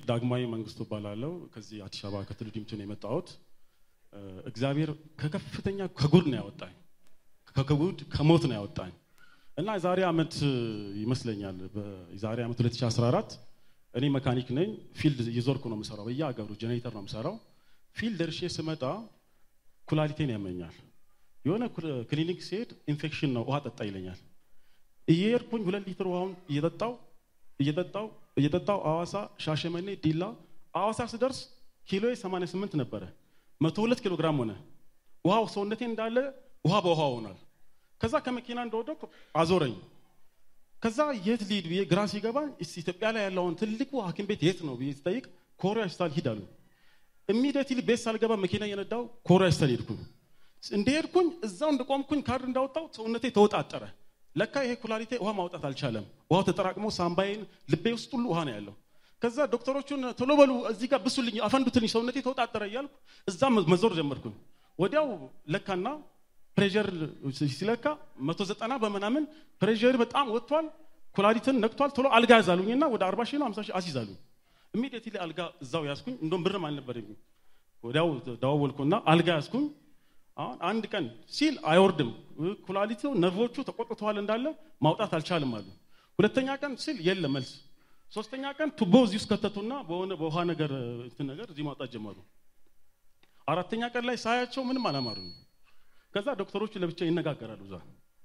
ዳግማዊ መንግስቱ እባላለሁ። ከዚህ አዲስ አበባ ከትውልድ ዲምቱ ነው የመጣሁት። እግዚአብሔር ከከፍተኛ ከጉድ ነው ያወጣኝ፣ ከጉድ ከሞት ነው ያወጣኝ እና የዛሬ ዓመት ይመስለኛል የዛሬ ዓመት 2014 እኔ መካኒክ ነኝ። ፊልድ እየዞርኩ ነው የምሰራው፣ በየሀገሩ ጄኔሬተር ነው የምሰራው። ፊልድ ደርሼ ስመጣ ኩላሊቴን ያመኛል። የሆነ ክሊኒክ ሲሄድ ኢንፌክሽን ነው ውሃ ጠጣ ይለኛል። እየሄድኩኝ ሁለት ሊትር ውሃውን እየጠጣው እየጠጣው እየጠጣው አዋሳ፣ ሻሸመኔ፣ ዲላ አዋሳ ስደርስ ኪሎ 88 ነበረ፣ 102 ኪሎ ግራም ሆነ። ውሃው ሰውነቴ እንዳለ ውሃ በውሃ ሆኗል። ከዛ ከመኪና እንደወደኩ አዞረኝ። ከዛ የት ሊድ ብዬ ግራ ሲገባኝ ኢትዮጵያ ላይ ያለውን ትልቁ ሐኪም ቤት የት ነው ብዬ ስጠይቅ ኮሪያ ሆስፒታል ሂድ አሉ። ኢሚዲየትሊ ቤት ሳልገባ መኪና እየነዳው ኮሪያ ሆስፒታል ሄድኩኝ። እንደሄድኩኝ እዛው እንደቆምኩኝ ካርድ እንዳወጣው ሰውነቴ ተወጣጠረ። ለካ ይሄ ኩላሊቴ ውሃ ማውጣት አልቻለም። ውሃው ተጠራቅሞ ሳምባዬን፣ ልቤ ውስጥ ሁሉ ውሃ ነው ያለው። ከዛ ዶክተሮቹን ቶሎ በሉ እዚህ ጋር ብሱልኝ፣ አፈንዱትልኝ፣ ሰውነቴ ተወጣጠረ እያልኩ እዛ መዞር ጀመርኩኝ። ወዲያው ለካና ፕሬዠር ሲለካ መቶ ዘጠና በምናምን ፕሬዠር በጣም ወጥቷል፣ ኩላሊትን ነክቷል። ቶሎ አልጋ ያዛሉኝና ወደ አርባ ሺህ ነው አምሳ ሺህ አስይዛሉኝ። ኢሚዲየትሊ አልጋ እዛው ያዝኩኝ። እንደውም ብርም አልነበረኝም። ወዲያው ደዋወልኩና አልጋ ያዝኩኝ። አሁን አንድ ቀን ሲል አይወርድም፣ ኩላሊቱ ነርቮቹ ተቆጥተዋል እንዳለ ማውጣት አልቻልም አሉ። ሁለተኛ ቀን ሲል የለም መልስ። ሶስተኛ ቀን ቱቦ እዚህ ውስጥ ከተቱና በሆነ በውሃ ነገር እንትን ነገር እዚህ ማውጣት ጀመሩ። አራተኛ ቀን ላይ ሳያቸው ምንም አላማሩኝ። ከዛ ዶክተሮቹ ለብቻ ይነጋገራሉ። እዛ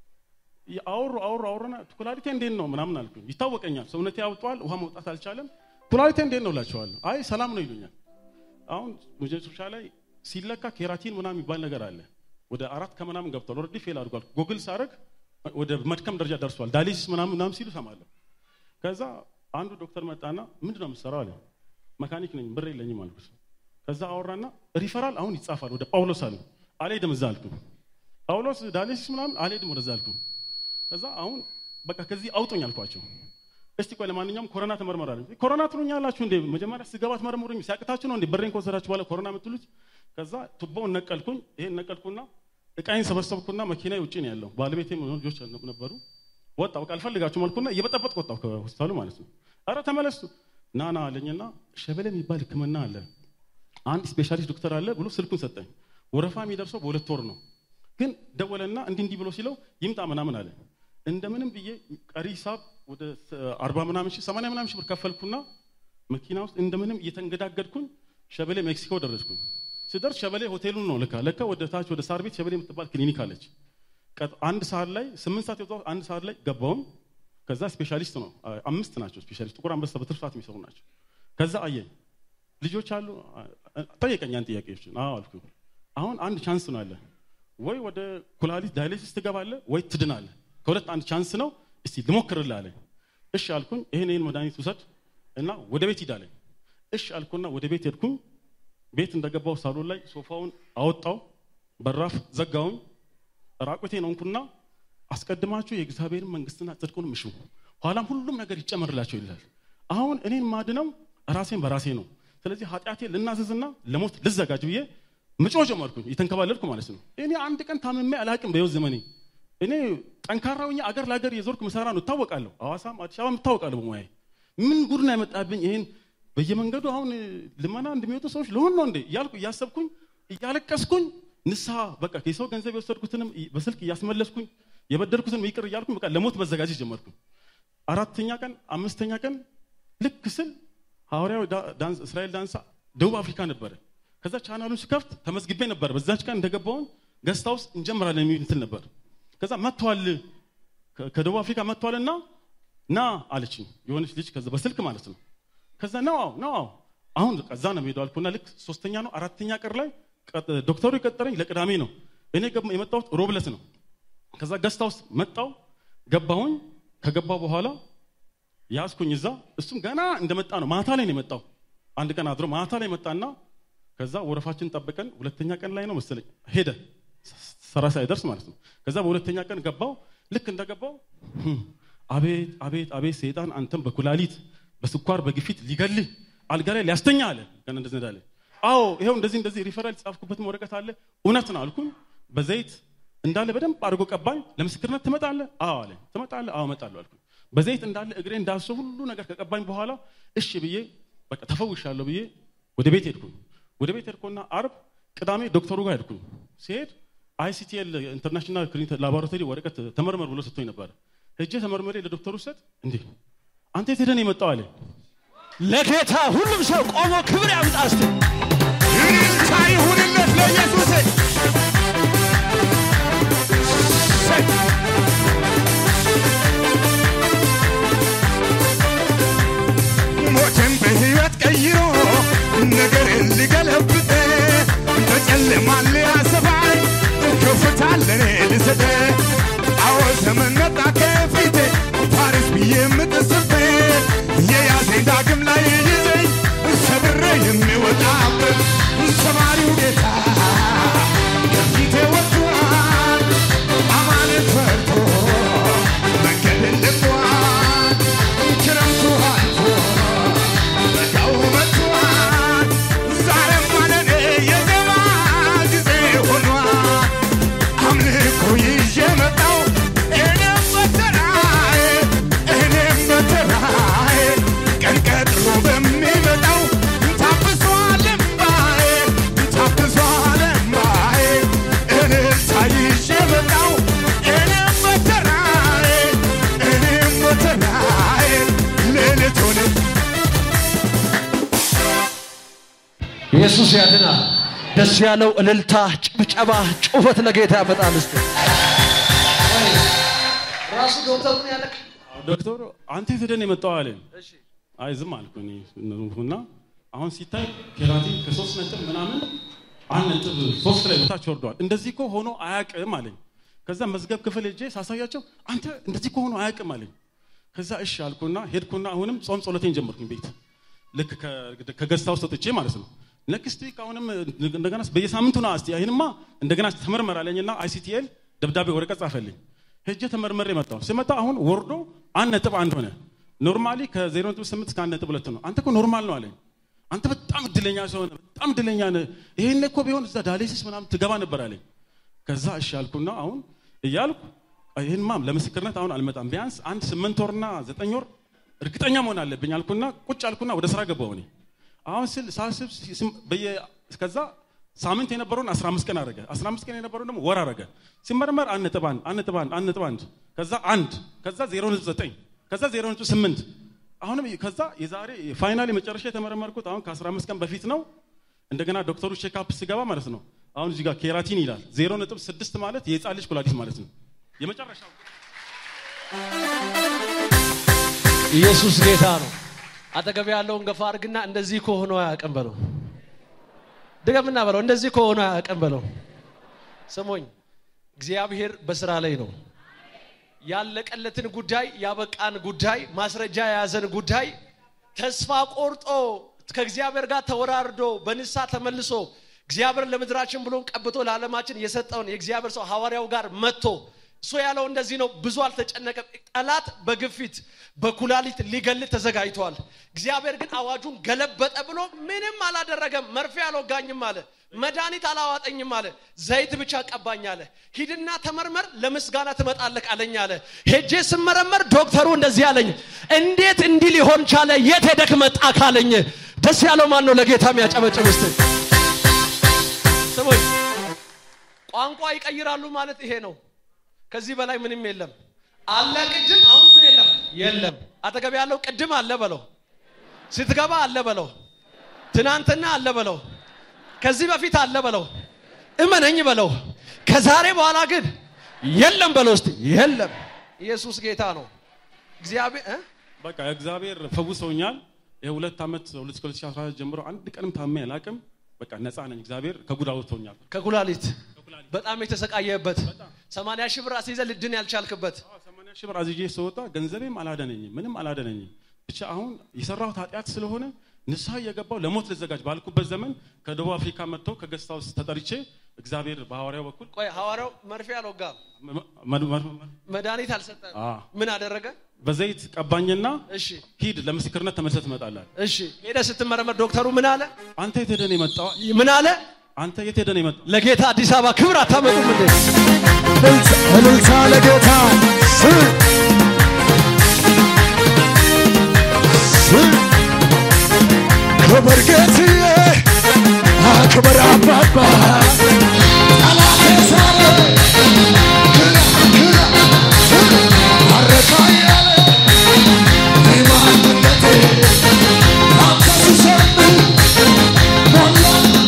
አወሩ አወሩ አወሩና ኩላሊቴ እንዴት ነው ምናምን አልኩኝ። ይታወቀኛል፣ ሰውነቴ ያውጧል፣ ውሃ መውጣት አልቻለም። ኩላሊቴ እንዴት ነው እላቸዋለሁ። አይ ሰላም ነው ይሉኛል። አሁን መጨረሻ ላይ ሲለካ ኬራቲን ምናምን የሚባል ነገር አለ። ወደ አራት ከምናምን ገብቷል። ኦልሬዲ ፌል አድርጓል። ጎግል ሳረግ ወደ መድከም ደረጃ ደርሷል። ዳሊሲስ ምናምን ምናምን ሲሉ ሰማለሁ። ከዛ አንዱ ዶክተር መጣና ምንድን ነው የምትሰራው አለ። መካኒክ ነኝ ብር የለኝም አልኩት። ከዛ አወራና ሪፈራል አሁን ይጻፋል ወደ ጳውሎስ አለ። አልሄድም እዛ አልኩ። ጳውሎስ ዳሊሲስ ምናምን አልሄድም ወደዛ አልኩ። ከዛ አሁን በቃ ከዚህ አውጡኝ አልኳቸው። እስቲ ቆይ ለማንኛውም ኮሮና ተመርመራለሁ። ኮሮና ትሉኛላችሁ እንዴ? መጀመሪያ ስገባ ትመረምሩኝ ሲያቅታችሁ ነው እንዴ በሬን ከወሰዳችሁ በኋላ ኮሮና የምትሉት? ከዛ ቱቦውን ነቀልኩኝ። ይሄን ነቀልኩና እቃይን ሰበሰብኩና መኪና ውጭ ነው ያለው። ባለቤቴ ልጆች ነበሩ። ወጣ በቃ አልፈልጋችሁም አልኩና እየበጠበጥኩ ወጣሁ ከሆስፒታሉ ማለት ነው። አረ ተመለሱ ና ና አለኝና ሸበሌ የሚባል ሕክምና አለ አንድ ስፔሻሊስት ዶክተር አለ ብሎ ስልኩን ሰጠኝ። ወረፋ የሚደርሰው በሁለት ወር ነው። ግን ደወለና እንዲህ እንዲህ ብሎ ሲለው ይምጣ ምናምን አለ። እንደምንም ብዬ ቀሪ ሂሳብ ወደ አርባ ምናምን ሺህ ሰማንያ ምናምን ሺህ ብር ከፈልኩና መኪና ውስጥ እንደምንም እየተንገዳገድኩኝ ሸበሌ ሜክሲኮ ደረስኩኝ። ስደርስ ሸበሌ ሆቴሉን ነው ልካ ለካ ወደ ታች ወደ ሳር ቤት ሸበሌ የምትባል ክሊኒክ አለች። አንድ ሰዓት ላይ ስምንት ሰዓት የወጣሁት አንድ ሰዓት ላይ ገባውም። ከዛ ስፔሻሊስት ነው አምስት ናቸው ስፔሻሊስት ጥቁር አንበሳ በትርፍ ሰዓት የሚሰሩ ናቸው። ከዛ አየኝ ልጆች አሉ ጠየቀኝ ያን ጥያቄዎችን አዎ አልኩ። አሁን አንድ ቻንስ ነው አለ ወይ ወደ ኩላሊት ዳያሊሲስ ትገባለህ ወይ ትድናለህ። ከሁለት አንድ ቻንስ ነው። እስቲ ልሞክርልህ አለኝ። እሺ አልኩኝ። ይሄን ይሄን መድኃኒት ውሰድ እና ወደ ቤት ሂድ አለኝ። እሺ አልኩና ወደ ቤት ሄድኩኝ። ቤት እንደገባው ሳሎን ላይ ሶፋውን አወጣው፣ በራፍ ዘጋውኝ። ራቁቴን ሆንኩና አስቀድማችሁ የእግዚአብሔርን መንግስትና ጽድቁን ምሹ፣ ኋላም ሁሉም ነገር ይጨመርላቸው ይላል። አሁን እኔን ማድነው ራሴን በራሴ ነው። ስለዚህ ኃጢአቴ ልናዘዝና ለሞት ልዘጋጅ ብዬ ምጮህ ጀመርኩኝ፣ እየተንከባለልኩ ማለት ነው። እኔ አንድ ቀን ታምሜ አላቅም በህይወት ዘመኔ። እኔ ጠንካራው አገር ለአገር የዞርኩ ምሰራ ነው እታወቃለሁ። ሐዋሳም አዲስ አበባም እታወቃለሁ በሙያዬ። ምን ጉድ ነው ያመጣብኝ? ይሄን በየመንገዱ አሁን ልመና እንደሚወጡ ሰዎች ለሆን ነው እንዴ እያልኩ እያሰብኩኝ እያለቀስኩኝ ንስሐ በቃ የሰው ገንዘብ የወሰድኩትንም በስልክ እያስመለስኩኝ የበደልኩትን ይቅር እያልኩኝ በቃ ለሞት መዘጋጀት ጀመርኩኝ። አራተኛ ቀን አምስተኛ ቀን ልክ ስል ሐዋርያው እስራኤል ዳንሳ ደቡብ አፍሪካ ነበረ። ከዛ ቻናሉን ስከፍት ተመዝግቤ ነበር። በዛች ቀን እንደገባውን ገስታ ውስጥ እንጀምራለን የሚል እንትን ነበር። ከዛ መጥቷል ከደቡብ አፍሪካ መጥቷልና ና አለችኝ የሆነች ልጅ ከዛ በስልክ ማለት ነው። ከዛ ነው አዎ ነው አዎ አሁን ከዛ ነው የምሄደው አልኩና ልክ ሶስተኛ ነው አራተኛ ቀን ላይ ዶክተሩ የቀጠረኝ ለቅዳሜ ነው። እኔ የመጣሁት ሮብለት ነው። ከዛ ገስታ ውስጥ መጣው ገባሁኝ። ከገባው በኋላ ያዝኩኝ እዛ እሱም ገና እንደመጣ ነው ማታ ላይ ነው የመጣው። አንድ ቀን አድሮ ማታ ላይ መጣና ከዛ ወረፋችን ጠብቀን ሁለተኛ ቀን ላይ ነው መሰለኝ ሄደ ሰራ ሳይደርስ ማለት ነው። ከዛ በሁለተኛ ቀን ገባው። ልክ እንደገባው አቤት አቤት አቤት ሰይጣን አንተም በኩላሊት በስኳር በግፊት ሊገልህ አልጋ ላይ ሊያስተኛ አለ። ገና እንደዚህ እንዳለ አዎ ይሄው እንደዚህ እንደዚህ ሪፈራል ጻፍኩበትም ወረቀት አለ። እውነት ነው አልኩኝ። በዘይት እንዳለ በደንብ አድርጎ ቀባኝ። ለምስክርነት ትመጣለህ? አዎ አለ። ትመጣለህ? አዎ እመጣለሁ አልኩኝ። በዘይት እንዳለ እግሬ እንዳሰው ሁሉ ነገር ከቀባኝ በኋላ እሺ ብዬ በቃ ተፈውሻለሁ ብዬ ወደ ቤት ሄድኩኝ። ወደ ቤት ሄድኩና አርብ ቅዳሜ ዶክተሩ ጋር ሄድኩኝ። ሲሄድ አይሲቲኤል ኢንተርናሽናል ክሊኒክ ላቦራቶሪ ወረቀት ተመርመር ብሎ ሰጥቶኝ ነበር። ሄጄ ተመርመሬ ለዶክተሩ ሰጥ እንዴ አንተ የት ሄደህ ነው የመጣው አለ። ለጌታ ሁሉም ሰው ቆሞ ክብር ያምጣ እስቲ። ይልታ ይሁንለት ለኢየሱስ። ሞትን በሕይወት ቀይሮ ነገርን ሊገለብጥ በጨለማ ሊያሰፋኝ ከፍታ ለኔ ልሰጥ አዎ ዘመን መጣ ከፊቴ ፓሪስ ብዬ የምጥስበት የያዘኝ ዳግም ላይ ይዘኝ ሰብሬ የሚወጣበት ሰማሪው ጌታ ከፊቴ ወጥቷል አማንን ፈርቶ መንገድን ልቋል ክረምቱ አልፎ በጋው መጥቷል ዛሬም ለኔ የዜማ ጊዜ ሆኗል አምልኮ ይዤ መጣው እኔም በተራዬ እኔም በተራዬ ቀን ቀጥሮ በሚመጣው ታብሷል እምባዬ ታብሷል እምባዬ እልልታ ይዤ መጣው እኔም በተራዬ እኔም በተራዬ ሌሊቱን ኢየሱስ ያድናል። ደስ ያለው እልልታ፣ ጭብጨባ፣ ጩኸት ለጌታ ያመጣል እስቲ። ራሱ ዶክተሩን ያለቅ ዶክተሩ አንተ የት ሄደህ ነው የመጣው አለኝ። አይ ዝም አልኩ እኔ እና አሁን ሲታይ ኬራቲን ከሶስት ነጥብ ምናምን አንድ ነጥብ ሶስት ላይ በታች ወርዷል። እንደዚህ እኮ ሆኖ አያውቅም አለኝ። ከዛ መዝገብ ክፍል ሄጄ ሳሳያቸው አንተ እንደዚህ እኮ ሆኖ አያውቅም አለኝ። ከዛ እሺ አልኩና ሄድኩና አሁንም ጾም ጸሎቴን ጀመርኩኝ ቤት ልክ ከ- ከገዝታ ውስጥ ወጥቼ ማለት ነው። ኔክስት ዊክ አሁንም እንደገና በየሳምንቱ ና እስቲ ይህንማ እንደገና ተመርመር አለኝና አይሲቲኤል ደብዳቤ ወረቀት ጻፈልኝ። ሄጄ ተመርመሬ መጣሁ። ስመጣ አሁን ወርዶ አንድ ነጥብ አንድ ሆነ። ኖርማሊ ከዜሮ ነጥብ ስምንት እስከ አንድ ነጥብ ሁለት ነው። አንተ እኮ ኖርማል ነው አለኝ። አንተ በጣም እድለኛ ሰው ነህ፣ በጣም እድለኛ ነህ። ይሄን እኮ ቢሆን እዛ ዳያሊሲስ ምናምን ትገባ ነበር አለኝ። ከዛ እሺ አልኩና አሁን እያልኩ ይህንማ ለምስክርነት አሁን አልመጣም፣ ቢያንስ አንድ ስምንት ወርና ዘጠኝ ወር እርግጠኛ መሆን አለብኝ አልኩና ቁጭ አልኩና ወደ ስራ ገባሁ እኔ አሁን ስል ሳስብ ስም- በየ ከዛ ሳምንት የነበረውን 15 ቀን አረገ 15 ቀን የነበረውን ደግሞ ወር አረገ ሲመረመር አንድ ነጥብ አንድ አንድ ነጥብ አንድ አንድ ነጥብ አንድ ከዛ አንድ ከዛ 0.9 ከዛ 0.8 አሁንም ከዛ የዛሬ ፋይናሊ መጨረሻ የተመረመርኩት አሁን ከ15 ቀን በፊት ነው እንደገና ዶክተሩ ቼክአፕ ሲገባ ማለት ነው አሁን እዚህ ጋር ኬራቲን ይላል 0.6 ማለት የህፃን ልጅ ኩላሊት ማለት ነው የመጨረሻው ኢየሱስ ጌታ ነው። አጠገብ ያለውን ገፋ አድርግና እንደዚህ ከሆነ አያውቅም በለው። ድገምና በለው እንደዚህ ከሆነ አያውቅም በለው። ስሙኝ፣ እግዚአብሔር በስራ ላይ ነው። ያለቀለትን ጉዳይ ያበቃን ጉዳይ ማስረጃ የያዘን ጉዳይ ተስፋ ቆርጦ ከእግዚአብሔር ጋር ተወራርዶ በንሳ ተመልሶ እግዚአብሔር ለምድራችን ብሎን ቀብቶ ለዓለማችን የሰጠውን የእግዚአብሔር ሰው ሐዋርያው ጋር መጥቶ እሱ ያለው እንደዚህ ነው። ብዙ አልተጨነቀም። ጠላት በግፊት በኩላሊት ሊገል ተዘጋጅቷል። እግዚአብሔር ግን አዋጁን ገለበጠ ብሎ ምንም አላደረገም። መርፌ አልወጋኝም አለ። መድኃኒት አላዋጠኝም አለ። ዘይት ብቻ ቀባኝ አለ። ሂድና ተመርመር፣ ለምስጋና ትመጣለህ አለኝ አለ። ሄጄ ስመረመር ዶክተሩ እንደዚህ አለኝ፣ እንዴት እንዲህ ሊሆን ቻለ? የት ሄደክ መጣ ካለኝ ደስ ያለው ማን ነው? ለጌታ የሚያጨበጭብ እስቲ ስሙኝ። ቋንቋ ይቀይራሉ ማለት ይሄ ነው። ከዚህ በላይ ምንም የለም። አለ ቅድም፣ አሁን ምን የለም የለም። አጠገብ ያለው ቅድም አለ በለው፣ ስትገባ አለ በለው፣ ትናንትና አለ በለው፣ ከዚህ በፊት አለ በለው፣ እመነኝ በለው። ከዛሬ በኋላ ግን የለም በለው። እስቲ የለም። ኢየሱስ ጌታ ነው። እግዚአብሔር እ? በቃ እግዚአብሔር ፈውሰውኛል። የሁለት ዓመት 2014 ጀምሮ አንድ ቀንም ታሜ አላቅም። በቃ ነፃ ነኝ። እግዚአብሔር ከጉድ አውጥቶኛል። ከኩላሊት በጣም የተሰቃየበት ሰማንያ ሺህ ብር አስይዘህ ልድን ያልቻልክበት ሰማንያ ሺህ ብር አዝዤ ስወጣ ገንዘቤም አላደነኝም፣ ምንም አላደነኝም። ብቻ አሁን የሰራሁት ኃጢአት ስለሆነ ንስሐ እየገባው ለሞት ልዘጋጅ ባልኩበት ዘመን ከደቡብ አፍሪካ መጥተው ከገስታ ውስጥ ተጠርቼ እግዚአብሔር በሐዋርያው በኩል ቆይ ሐዋርያው መርፌ አልወጋም፣ መ- መ- መ- መድኃኒት አልሰጠም። አ፣ ምን አደረገ? በዘይት ቀባኝና እሺ ሂድ ለምስክርነት ተመልሰህ ትመጣለህ። እሺ፣ ሄደህ ስትመረመር ዶክተሩ ምን አለ? አንተ የት ሄደህ ነው የመጣው? ምን አለ? አንተ የት ሄደህ ነው የመጣው? ለጌታ አዲስ አበባ ክብር አታመጡም እንዴ? እልልታ ለጌታ ስ- ስ- ክብር ጌትዬ ክብር አባባ ጠላቴ ሳለ ግራ ግራ አረታ ያለ የማንነቴ አንተ ስሰምር ሞላ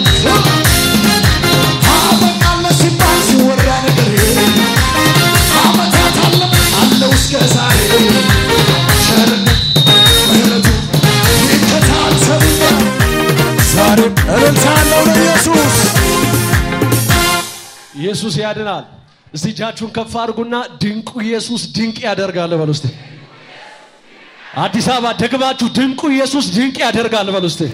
አበቃለ ሲባል ሲወራ ነገር አመታት አለ አለው እስከ ዛሬ ቸርነት ምሕረቱ ይከታተሉኛል ዛሬም እልልታ አለው ለኢየሱስ ኢየሱስ ያድናል። እስቲ እጃችሁን ከፍ አድርጉና ድንቁ ኢየሱስ ድንቅ ያደርጋል በሉ እስቲ። አዲስ አበባ ደግማችሁ ድንቁ ኢየሱስ ድንቅ ያደርጋል በሉ እስቲ።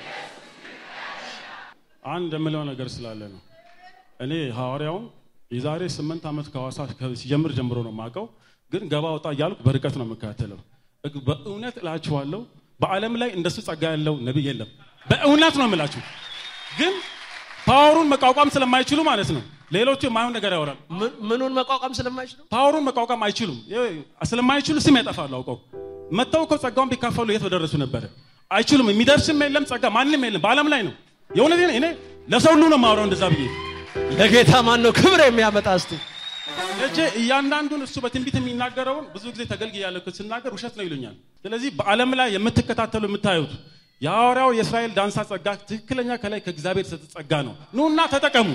አንድ የምለው ነገር ስላለ ነው። እኔ ሐዋርያውን የዛሬ ስምንት ዓመት ከሐዋሳ ከ- ሲጀምር ጀምሮ ነው የማውቀው፣ ግን ገባ ወጣ እያልኩ በርቀት ነው የምከታተለው። እግ- በእውነት እላችኋለሁ በዓለም ላይ እንደሱ ጸጋ ያለው ነቢይ የለም። በእውነት ነው የምላችሁ። ግን ፓወሩን መቋቋም ስለማይችሉ ማለት ነው ሌሎቹ የማይሆን ነገር ያወራል። ምን- ምኑን መቋቋም ስለማይችሉ ፓወሩን መቋቋም አይችሉም። ይሄ ስለማይችሉ ስም ያጠፋሉ አውቀው። መጥተው እኮ ጸጋውን ቢካፈሉ የት በደረሱ ነበረ። አይችሉም። የሚደርስም የለም ጸጋ ማንም የለም በዓለም ላይ ነው። የእውነቴን እኔ ለሰው ሁሉ ነው የማወራው እንደዛ ብዬ ለጌታ ማን ነው ክብር የሚያመጣ እስቲ? እጄ እያንዳንዱን እሱ በትንቢት የሚናገረውን ብዙ ጊዜ ተገልግያለሁ ስናገር ውሸት ነው ይሉኛል። ስለዚህ በዓለም ላይ የምትከታተሉ የምታዩት የሐዋርያው የእስራኤል ዳንሳ ጸጋ ትክክለኛ ከላይ ከእግዚአብሔር የተሰጠ ጸጋ ነው። ኑና ተጠቀሙ።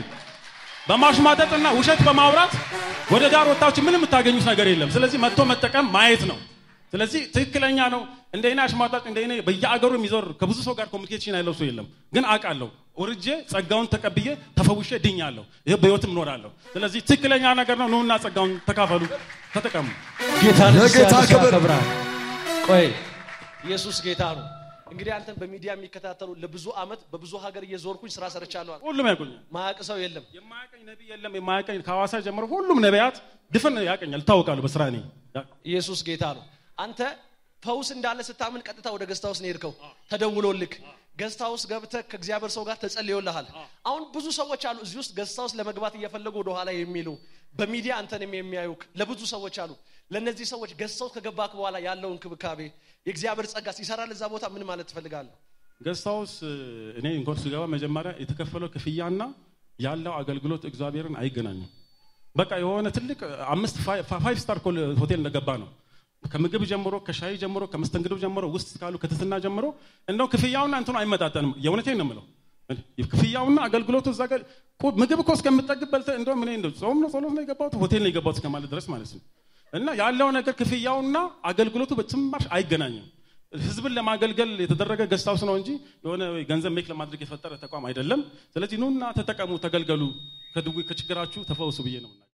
በማሽማጠጥና ውሸት በማውራት ወደ ዳር ወጣችሁ ምንም የምታገኙት ነገር የለም። ስለዚህ መጥቶ መጠቀም ማየት ነው። ስለዚህ ትክክለኛ ነው። እንደ እኔ አሽሟጣጭ እንደ እኔ በየአገሩ የሚዞር ከብዙ ሰው ጋር ኮሚኒኬሽን ያለው ሰው የለም። ግን አውቃለሁ፣ ወርጄ ጸጋውን ተቀብዬ ተፈውሼ ድኛለሁ። ይህ በህይወትም እኖራለሁ። ስለዚህ ትክክለኛ ነገር ነው። ኑና ጸጋውን ተካፈሉ፣ ተጠቀሙ። ጌታ ለጌታ ክብር። ያከብራል። ቆይ ኢየሱስ ጌታ ነው። እንግዲህ አንተን በሚዲያ የሚከታተሉ ለብዙ ዓመት በብዙ ሀገር እየዞርኩኝ ስራ ሰርቻለሁ። ሁሉም ያውቁኛል። ማያቅ ሰው የለም። የማያቀኝ ነቢይ የለም። የማያቀኝ ከሐዋሳ ጀምሮ ሁሉም ነቢያት ድፍን ያቀኛል፣ ይታወቃሉ በስራ እኔ ኢየሱስ ጌታ ነው። አንተ ፈውስ እንዳለ ስታምን ቀጥታ ወደ ገስታ ውስጥ ነው የሄድከው። ተደውሎልክ ገስታ ውስጥ ገብተህ ከእግዚአብሔር ሰው ጋር ተጸልዮልሃል። አሁን ብዙ ሰዎች አሉ እዚህ ውስጥ ገስታ ውስጥ ለመግባት እየፈለጉ ወደኋላ የሚሉ በሚዲያ አንተንም የሚያዩክ ለብዙ ሰዎች አሉ። ለእነዚህ ሰዎች ገስታ ውስጥ ከገባክ በኋላ ያለው እንክብካቤ የእግዚአብሔር ጸጋ ሲሰራል እዛ ቦታ ምን ማለት ትፈልጋለህ? ገስታውስ እኔ እንኳን ስገባ መጀመሪያ የተከፈለው ክፍያና ያለው አገልግሎት እግዚአብሔርን አይገናኙም። በቃ የሆነ ትልቅ አምስት ፋይቭ ስታር ሆቴል እንደገባ ነው። ከምግብ ጀምሮ ከሻይ ጀምሮ ከመስተንግዶ ጀምሮ ውስጥ ካሉ ከትትና ጀምሮ እንደው ክፍያውና እንትኑ አይመጣጠንም። የእውነቴን ነው የምለው። ክፍያውና አገልግሎቱ እዛ ጋር ቁ- ምግብ እኮ እስከምጠግብ በልተህ እንደውም እኔ እንደው ጾም ነው ጸሎት ነው የገባሁት ሆቴል ነው የገባሁት እስከማለት ድረስ ማለት ነው። እና ያለው ነገር ክፍያውና አገልግሎቱ በጭማሽ አይገናኝም። ህዝብን ለማገልገል የተደረገ ገስታውስ ነው እንጂ የሆነ ገንዘብ ሜክ ለማድረግ የፈጠረ ተቋም አይደለም። ስለዚህ ኑና ተጠቀሙ፣ ተገልገሉ፣ ከድዌ ከችግራችሁ ተፈወሱ ብዬ ነው።